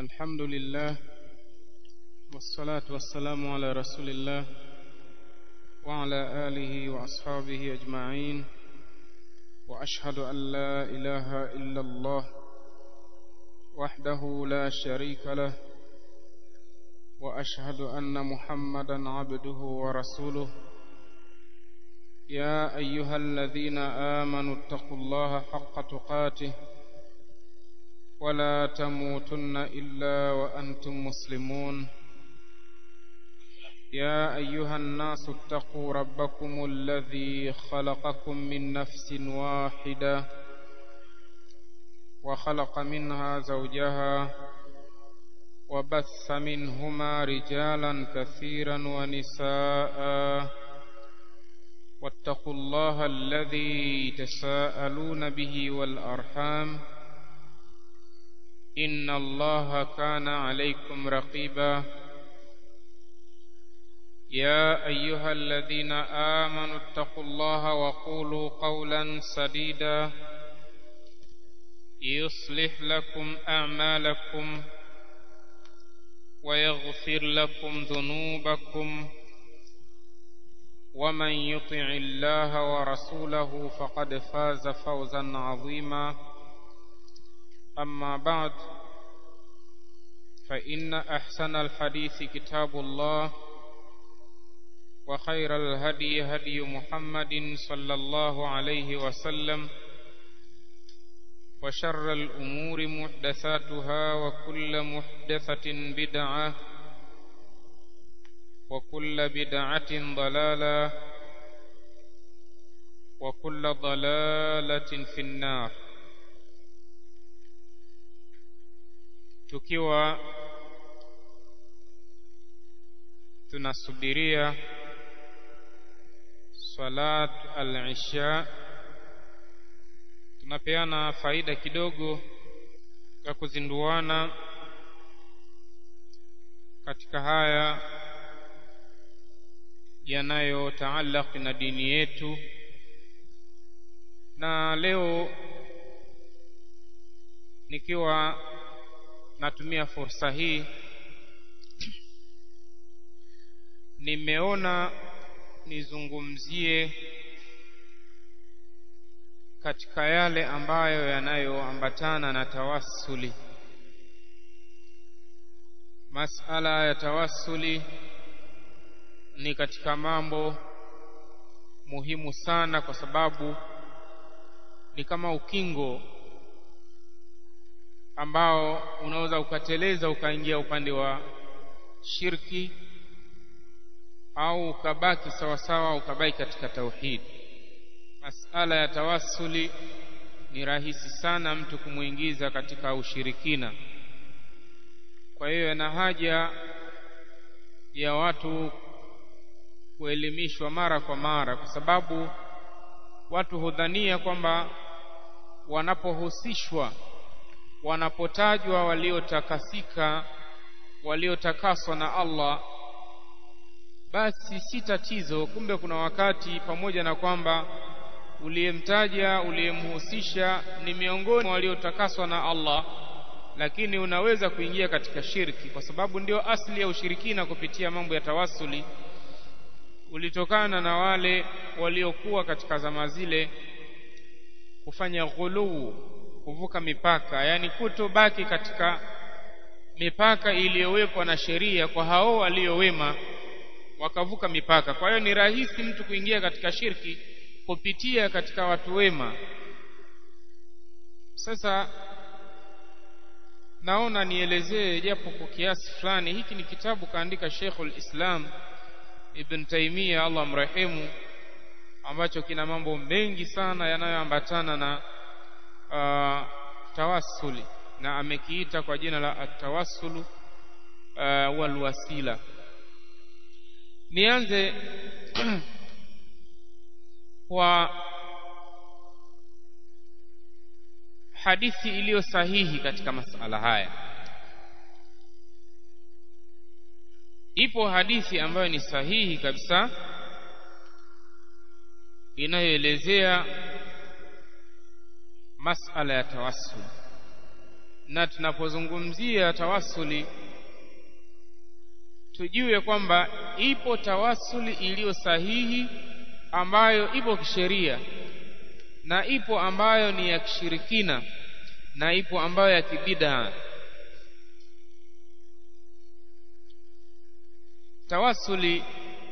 الحمد لله والصلاة والسلام على رسول الله وعلى آله وأصحابه أجمعين وأشهد أن لا إله إلا الله وحده لا شريك له وأشهد أن محمدا عبده ورسوله يا أيها الذين آمنوا اتقوا الله حق تقاته ولا تموتن إلا وأنتم مسلمون يا أيها الناس اتقوا ربكم الذي خلقكم من نفس واحدة وخلق منها زوجها وبث منهما رجالا كثيرا ونساء واتقوا الله الذي تساءلون به والأرحام إن الله كان عليكم رقيبا يا أيها الذين آمنوا اتقوا الله وقولوا قولا سديدا يصلح لكم أعمالكم ويغفر لكم ذنوبكم ومن يطع الله ورسوله فقد فاز فوزا عظيما أما بعد فإن أحسن الحديث كتاب الله وخير الهدي هدي محمد صلى الله عليه وسلم وشر الأمور محدثاتها وكل محدثة بدعة وكل بدعة ضلالة وكل ضلالة في النار tukiwa tunasubiria salat al-isha tunapeana faida kidogo ya kuzinduana katika haya yanayotaalaki na dini yetu na leo nikiwa natumia fursa hii nimeona nizungumzie katika yale ambayo yanayoambatana na tawassuli masala ya tawassuli ni katika mambo muhimu sana kwa sababu ni kama ukingo ambao unaweza ukateleza ukaingia upande wa shirki au ukabaki sawasawa ukabaki katika tauhidi masala ya tawassuli ni rahisi sana mtu kumwingiza katika ushirikina kwa hiyo yana haja ya watu kuelimishwa mara kwa mara kwa sababu watu hudhania kwamba wanapohusishwa wanapotajwa waliotakasika waliotakaswa na Allah basi si tatizo kumbe kuna wakati pamoja na kwamba uliyemtaja uliyemhusisha ni miongoni mwa waliotakaswa na Allah lakini unaweza kuingia katika shirki kwa sababu ndio asili ya ushirikina kupitia mambo ya tawassuli ulitokana na wale waliokuwa katika zama zile kufanya ghuluu kuvuka mipaka yani kutobaki katika mipaka iliyowekwa na sheria kwa hao waliowema wakavuka mipaka kwa hiyo ni rahisi mtu kuingia katika shirki kupitia katika watu wema sasa naona nielezee japo kwa kiasi fulani hiki ni kitabu kaandika Sheikhul Islam Ibn Taymiyyah Allah mrehemu ambacho kina mambo mengi sana yanayoambatana na uh, tawassuli na amekiita kwa jina la atawassulu uh, walwasila nianze kwa hadithi iliyo sahihi katika masala haya ipo hadithi ambayo ni sahihi kabisa inayoelezea masala ya tawassul na tunapozungumzia tawasuli tujue kwamba ipo tawasuli iliyo sahihi ambayo ipo kisheria na ipo ambayo ni ya kishirikina na ipo ambayo ya kibidaa tawasuli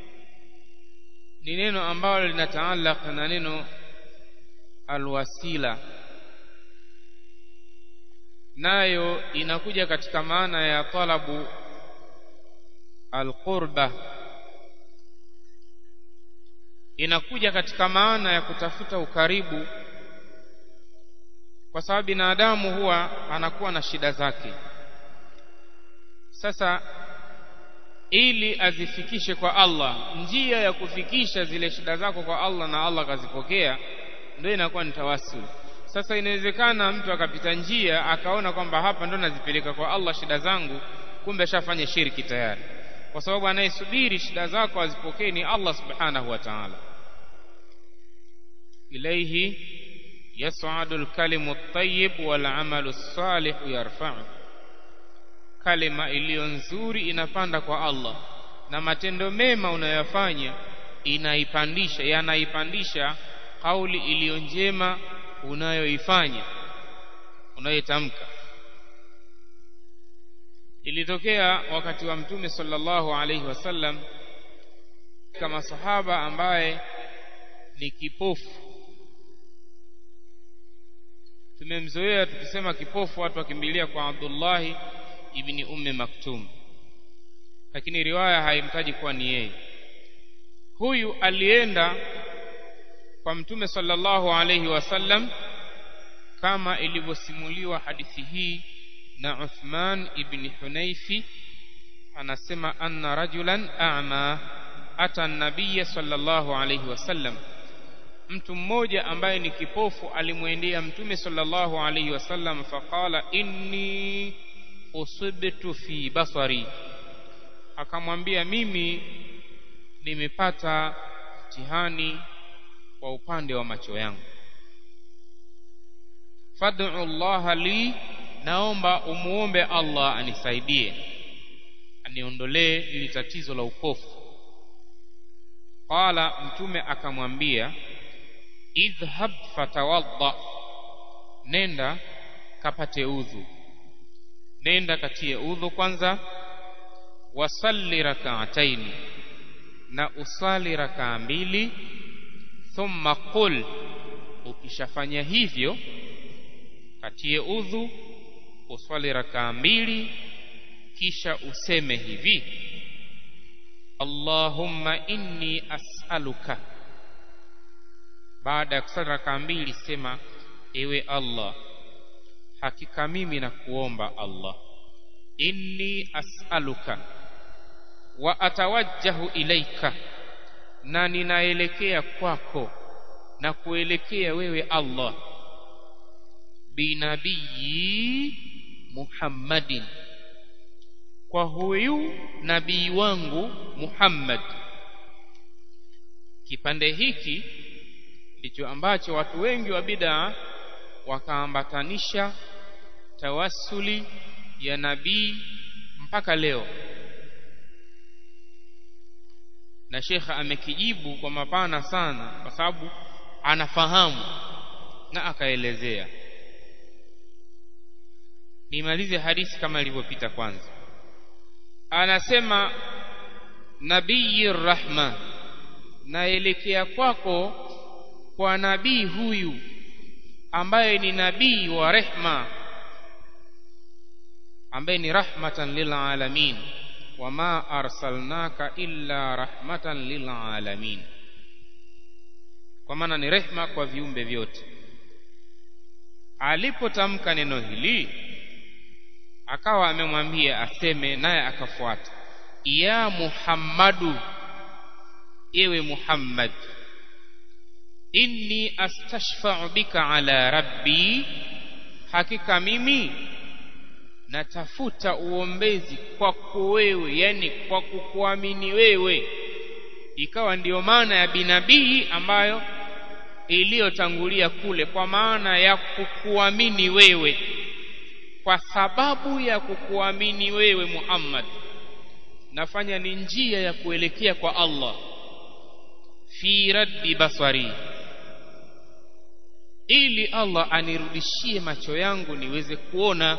ni neno ambalo linataalaq na neno alwasila nayo inakuja katika maana ya talabu alqurba inakuja katika maana ya kutafuta ukaribu kwa sababu binadamu huwa anakuwa na shida zake sasa ili azifikishe kwa Allah njia ya kufikisha zile shida zako kwa Allah na Allah akazipokea ndio inakuwa ni tawassul sasa inawezekana mtu akapita njia akaona kwamba hapa ndo nazipeleka kwa Allah shida zangu kumbe ashafanya shirki tayari kwa sababu anayesubiri shida zako azipokee ni Allah subhanahu wa ta'ala ilayhi yas'adu al-kalimu at-tayyib wal 'amalu as-salih yarfa'u kalima iliyo nzuri inapanda kwa Allah na matendo mema unayoyafanya inaipandisha yanaipandisha kauli iliyo njema unayoifanya unayoitamka ilitokea wakati wa mtume sallallahu alaihi wasallam kama sahaba ambaye ni kipofu tumemzoea tukisema kipofu watu wakimbilia kwa Abdullahi ibni Ummi Maktum lakini riwaya haimtaji kuwa ni yeye huyu alienda kwa mtume sallallahu alayhi wasallam kama ilivyosimuliwa hadithi hii na Uthman ibn Hunayfi anasema anna rajulan a'ma ata an-nabiy sallallahu alayhi wasallam mtu mmoja ambaye ni kipofu alimwendea mtume sallallahu alayhi wasallam faqala inni usibtu fi basari akamwambia mimi nimepata mtihani kwa upande wa macho yangu fad'u Allah li naomba umuombe Allah anisaidie aniondolee ili tatizo la upofu qala mtume akamwambia idhhab fatawadda nenda kapate udhu nenda katie udhu kwanza wasalli rak'ataini na usali rakaa mbili thumma qul ukishafanya hivyo katie udhu uswali rakaa mbili kisha useme hivi Allahumma inni as'aluka baada ya kusali rakaa mbili sema ewe Allah hakika mimi nakuomba Allah inni as'aluka wa atawajjahu ilaika na ninaelekea kwako na kuelekea wewe Allah binabii Muhammadin kwa huyu nabii wangu Muhammad kipande hiki ndicho ambacho watu wengi wa bid'a wakaambatanisha tawassuli ya nabii mpaka leo na shekha amekijibu kwa mapana sana kwa sababu anafahamu na akaelezea nimalize hadithi kama ilivyopita kwanza anasema nabii rahma naelekea kwako kwa nabii huyu ambaye ni nabii wa rehma ambaye ni rahmatan lil alamin wama arsalnaka illa rahmatan lil alamin kwa maana ni rehma kwa viumbe vyote alipotamka neno hili akawa amemwambia aseme naye akafuata ya muhammadu ewe muhammad inni astashfa'u bika ala rabbi hakika mimi natafuta uombezi kwako wewe yani kwa kukuamini wewe ikawa ndiyo maana ya binabii ambayo iliyotangulia kule kwa maana ya kukuamini wewe kwa sababu ya kukuamini wewe Muhammad nafanya ni njia ya kuelekea kwa Allah fi raddi basari ili Allah anirudishie macho yangu niweze kuona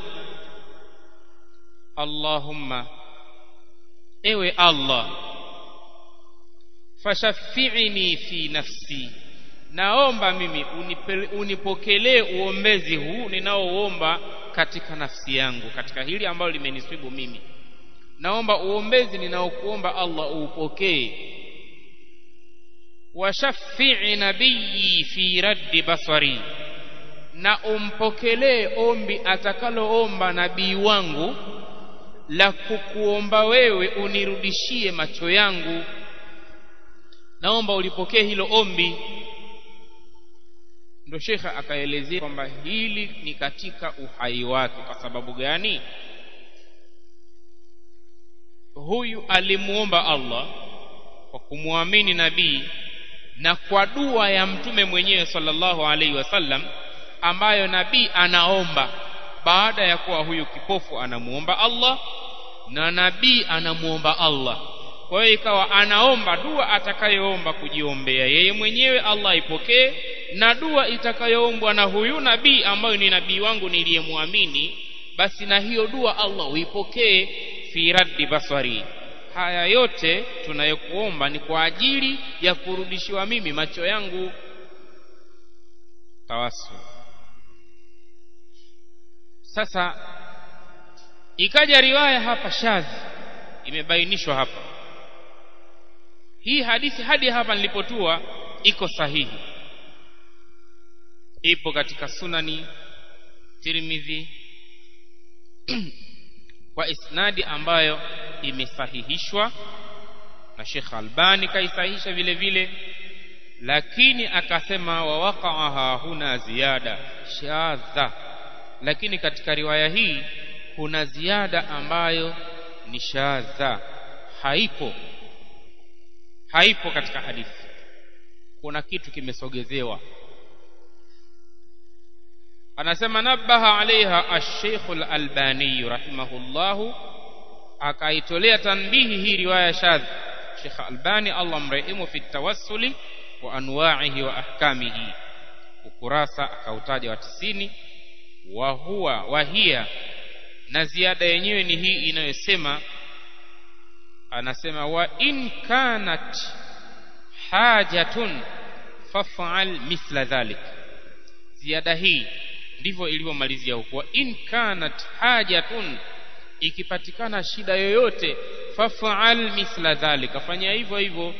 Allahumma ewe Allah fashaffi'ni fi nafsi naomba mimi unipokelee uombezi huu ninaoomba katika nafsi yangu katika hili ambalo limenisibu mimi naomba uombezi ninaokuomba Allah uupokee washaffi'i nabiyyi fi raddi basari na umpokelee ombi atakaloomba nabii wangu la kukuomba wewe unirudishie macho yangu naomba ulipokee hilo ombi ndo shekha akaelezea kwamba hili ni katika uhai wake kwa sababu gani huyu alimuomba Allah kwa kumwamini nabii na kwa dua ya mtume mwenyewe sallallahu alaihi wasallam ambayo nabii anaomba baada ya kuwa huyu kipofu anamuomba Allah na nabii anamuomba Allah kwa hiyo ikawa anaomba dua atakayoomba kujiombea yeye mwenyewe Allah ipokee na dua itakayoombwa na huyu nabii ambayo ni nabii wangu niliyemwamini basi na hiyo dua Allah uipokee fi raddi basari haya yote tunayokuomba ni kwa ajili ya kurudishiwa mimi macho yangu tawasul sasa ikaja riwaya hapa shadhi imebainishwa hapa hii hadithi hadi hapa nilipotua iko sahihi ipo katika sunani Tirmidhi kwa isnadi ambayo imesahihishwa na Sheikh Albani kaisahihisha vile vile lakini akasema wa waqaha huna ziada shadha lakini katika riwaya hii kuna ziada ambayo ni shadha haipo haipo katika hadithi kuna kitu kimesogezewa anasema nabaha alaiha ash-Sheikh al-Albani rahimahullahu akaitolea tanbihi hii riwaya shadh Sheikh Albani Allah mrehemu fi tawassuli wa anwa'ihi wa ahkamihi ukurasa akautaja wa tisini wa huwa wahia na ziada yenyewe ni hii inayosema anasema wa in kanat hajatun faf'al mithla dhalik ziada hii ndivyo ilivyomalizia huko wa in kanat hajatun ikipatikana shida yoyote faf'al mithla dhalika fanya hivyo hivyo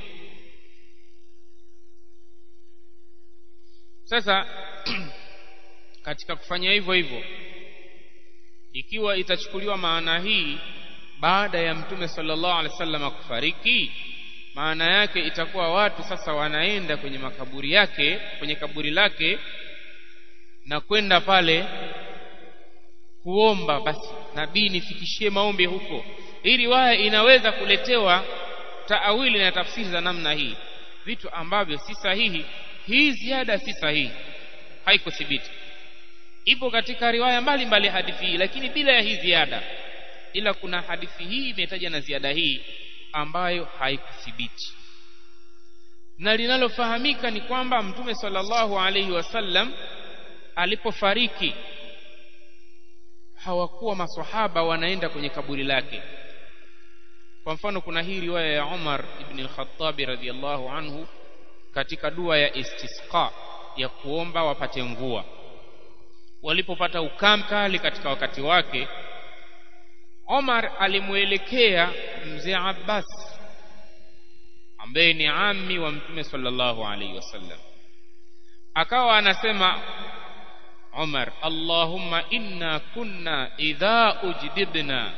sasa katika kufanya hivyo hivyo ikiwa itachukuliwa maana hii baada ya mtume sallallahu alaihi wasallam kufariki maana yake itakuwa watu sasa wanaenda kwenye makaburi yake kwenye kaburi lake na kwenda pale kuomba basi nabii nifikishie maombi huko hii riwaya inaweza kuletewa taawili na tafsiri za namna hii vitu ambavyo si sahihi hii ziada si sahihi haikuthibiti ipo katika riwaya mbalimbali hadithi hii lakini bila ya hii ziada ila kuna hadithi hii imetaja na ziada hii ambayo haikuthibiti na linalofahamika ni kwamba mtume sallallahu alaihi wasallam alipofariki hawakuwa maswahaba wanaenda kwenye kaburi lake kwa mfano kuna hii riwaya ya Umar ibn al-Khattab radhiyallahu anhu katika dua ya istisqa ya kuomba wapate mvua walipopata ukame kali katika wakati wake Omar alimuelekea mzee Abbas ambaye ni ammi wa mtume sallallahu alaihi wasallam akawa anasema Umar Allahumma inna kunna idha ujdibna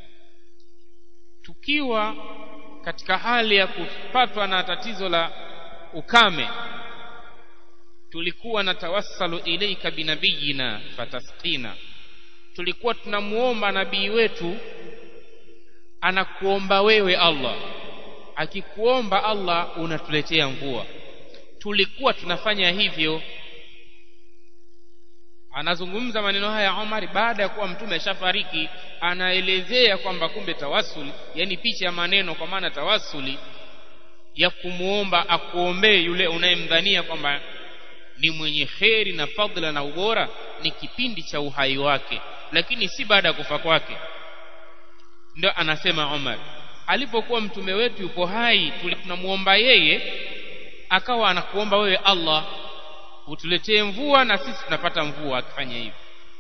tukiwa katika hali ya kupatwa na tatizo la ukame tulikuwa na tawassalu ilaika binabiyina fatasqina tulikuwa tunamuomba nabii wetu anakuomba wewe Allah akikuomba Allah unatuletea mvua tulikuwa tunafanya hivyo anazungumza maneno haya Umar baada ya kuwa mtume ashafariki anaelezea kwamba kumbe tawassuli yani picha ya maneno kwa maana tawassuli ya kumuomba akuombee yule unayemdhania kwamba ni mwenye kheri na fadhila na ubora ni kipindi cha uhai wake lakini si baada ya kufa kwake ndio anasema Umar alipokuwa mtume wetu yupo hai tunamuomba yeye akawa anakuomba wewe Allah utuletee mvua na sisi tunapata mvua akifanya hivyo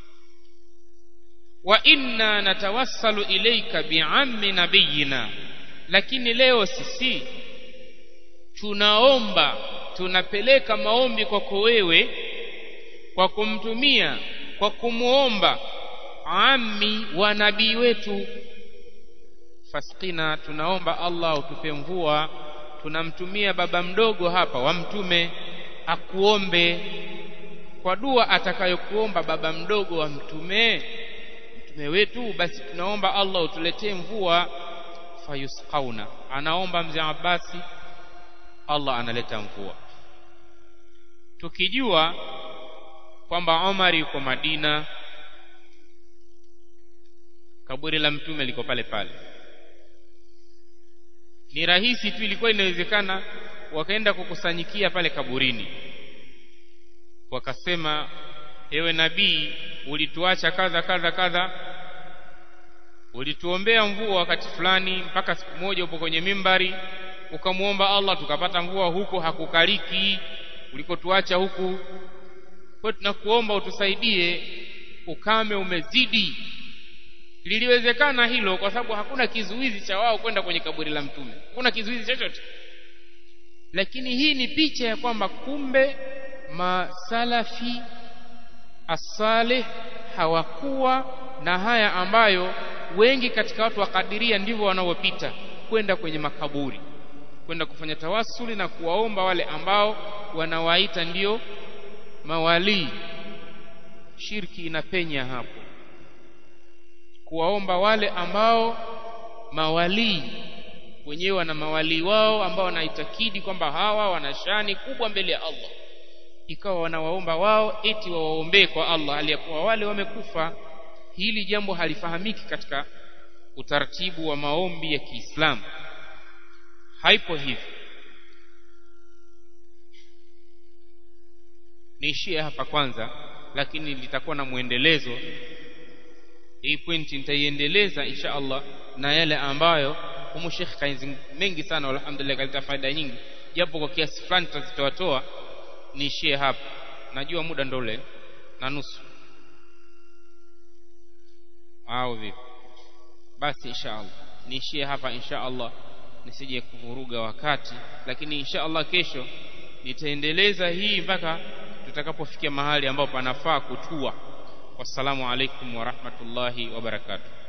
wa inna natawassalu ilayka bi'ammi nabiyina lakini leo sisi tunaomba tunapeleka maombi kwako wewe kwa kumtumia kwa kumuomba ammi wa nabii wetu fasqina tunaomba Allah utupe mvua tunamtumia baba mdogo hapa wa mtume akuombe kwa dua atakayokuomba baba mdogo wa mtume mtume wetu basi tunaomba Allah utuletee mvua fayusqauna anaomba mzee Abbasi Allah analeta mvua tukijua kwamba Omar yuko Madina kaburi la mtume liko pale pale ni rahisi tu ilikuwa inawezekana wakaenda kukusanyikia pale kaburini wakasema ewe nabii ulituacha kadha kadha kadha ulituombea mvua wakati fulani mpaka siku moja upo kwenye mimbari ukamwomba Allah tukapata mvua huko hakukaliki ulikotuacha huku kwa tunakuomba utusaidie ukame umezidi liliwezekana hilo kwa sababu hakuna kizuizi cha wao kwenda kwenye kaburi la mtume hakuna kizuizi chochote lakini hii ni picha ya kwamba kumbe masalafi asalih hawakuwa na haya ambayo wengi katika watu wa kadiria ndivyo wanaopita kwenda kwenye makaburi kwenda kufanya tawasuli na kuwaomba wale ambao wanawaita ndio mawalii shirki inapenya hapo kuwaomba wale ambao mawalii wenyewe wana mawalii wao ambao wanaitakidi kwamba hawa wana shani kubwa mbele ya Allah ikawa wanawaomba wao eti wawaombee kwa Allah aliyakuwa wale wamekufa hili jambo halifahamiki katika utaratibu wa maombi ya Kiislamu haipo hivi niishie hapa kwanza lakini litakuwa na mwendelezo hii pointi nitaiendeleza insha Allah na yale ambayo humu Sheikh kainzi mengi sana alhamdulillah kaleta faida nyingi japo kwa kiasi fulani tutazitoatoa niishie hapa najua muda ndo ule na nusu au vipi basi insha Allah niishie hapa insha Allah nisije kuvuruga wakati lakini insha Allah kesho nitaendeleza hii mpaka tutakapofikia mahali ambapo panafaa kutua wassalamu alaikum wa rahmatullahi wa barakatuh